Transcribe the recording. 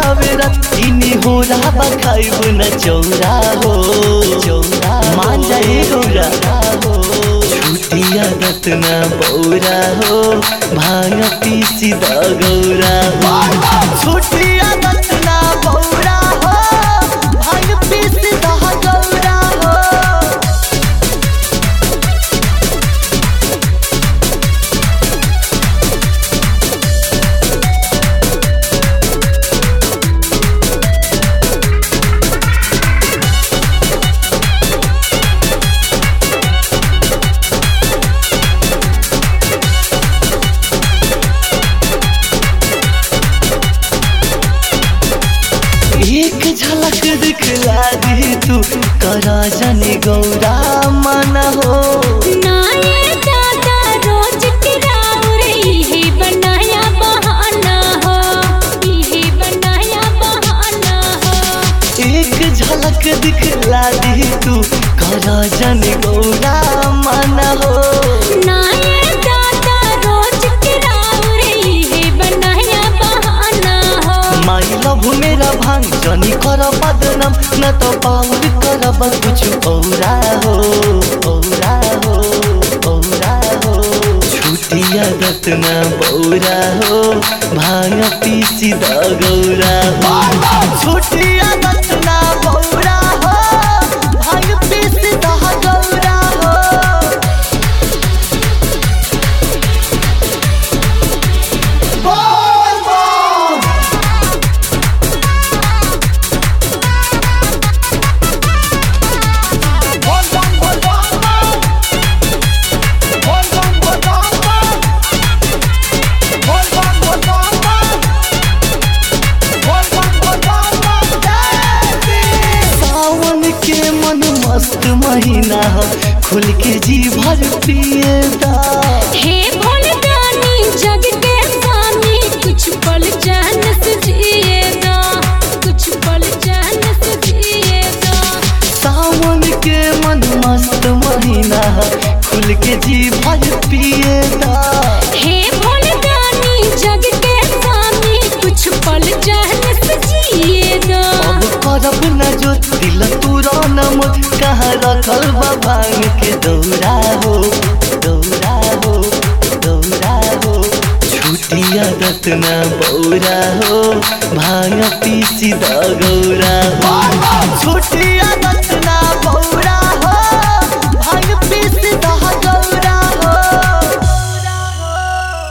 हवे रात इनी हो रहा बा खाइब न चौरा हो चौरा मान जाए गौरा हो छुटिया रत्ना बौरा हो भांग पीसी द गौरा हो छुटिया रत्ना बौरा हो भांग पीसी द गौरा हो एक झलक दिखला दी तू करा जनी गौरा मन हो नाये दादा रोज किराउर इहे बनाया बहाना हो इहे बनाया बहाना हो एक झलक दिखला दी तू करा जनी गौरा मन हो नाये दादा रोज किराउर इहे बनाया बहाना हो माई लभ मेरा भांग जनी कर बदनाम न तो पाउर करब कुछ औरा हो औरा हो औरा हो छुटिया रत्ना बौरा हो भांग पीसी द गौरा हो छुटिया रत्ना बौरा हो भांग पीसी द गौरा हो सावन के मन मस्त महीना ह खुल के जी भर पिए दा हे भोलदानी जग के सानी कुछ पल चैन से जिए दो कुछ पल चैन से जिए दो सावन के मन मस्त महीना ह खुल के जी भर पिए दा हे भोलदानी जग के सानी कुछ पल चैन से जिए दो अब करब न जो दिल तूरा न मुझ कहाँ रखल बा भांग के दौरा हो दौरा हो दौरा हो छुटिया रत्ना बौरा हो भांग पीसी द गौरा हो छुटिया रत्ना